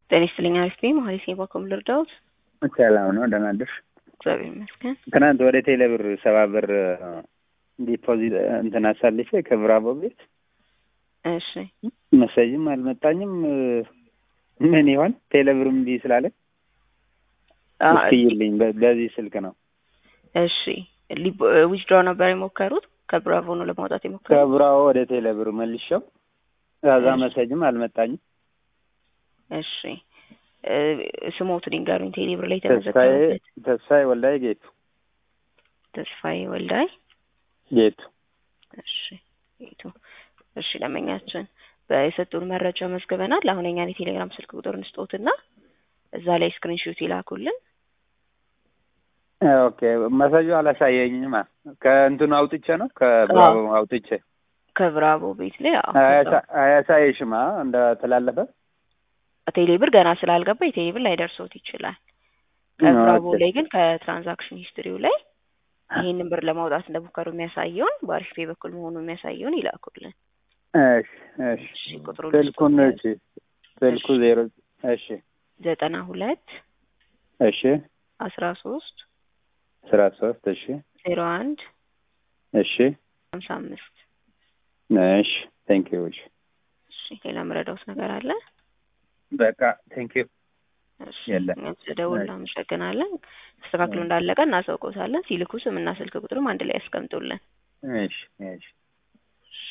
ጤና ይስጥልኝ። አሪፍ ነኝ። መሀሌት ነኝ። ባኮም ልርዳዎት? ሰላም ነው። ደህና አደርሽ? እግዚአብሔር ይመስገን። ትናንት ወደ ቴሌ ብር ሰባ ብር ዲፖዚት እንትን አሳልፌ ከብራቦ ቤት እሺ መሰጅም አልመጣኝም። ምን ይሆን ቴሌ ብር እምቢ ስላለ እስኪይልኝ በዚህ ስልክ ነው። እሺ ዊዝድሮ ነበር የሞከሩት? ከብራቮ ነው ለማውጣት የሞከሩት? ከብራቦ ወደ ቴሌ ብር መልሼው ከዛ መሰጅም አልመጣኝም። እሺ ስሞቱን ይንገሩኝ። ቴሌ ብር ላይ ተስፋዬ የተመዘገበበት ተስፋዬ ወልዳይ ጌቱ ተስፋዬ ወልዳይ ጌቱ እሺ ጌቱ እሺ ለመኛችን በየሰጡን መረጃ መዝግበናል። አሁን የኛን የቴሌግራም ስልክ ቁጥር እንስጦትና እዛ ላይ ስክሪንሾት ይላኩልን። ኦኬ መሰጁ አላሳየኝማ። ከእንትኑ አውጥቼ ነው ከብራቦ አውጥቼ ከብራቮ ቤት ላይ አዎ፣ አያሳ- አያሳይሽማ እንደተላለፈ ቴሌ ብር ገና ስላልገባ የቴሌ ብር ላይደርሶት ይችላል። ከብራቮ ኦኬ። ላይ ግን ከትራንዛክሽን ሂስትሪው ላይ ይህንን ብር ለማውጣት እንደሞከሩ የሚያሳየውን በአሪፍ ፔ በኩል መሆኑ የሚያሳየውን ይላኩልን። እሺ እሺ እሺ ቁጥሩ ስልኩን እሺ ስልኩ ዜሮ እሺ ዘጠና ሁለት እሺ አስራ ሶስት አስራ ሶስት እሺ ዜሮ አንድ እሺ ሀምሳ አምስት እሺ ቴንክ ዩ እሺ እሺ ሌላ የምረዳውት ነገር አለ? በቃ ቴንክ ዩ እሺ የለም። እኛም ስለደወሉ እናመሰግናለን። ተስተካክሎ እንዳለቀ እናሳውቀውታለን። ሲልኩ ስምና ስልክ ቁጥርም አንድ ላይ ያስቀምጡልን። እሺ እሺ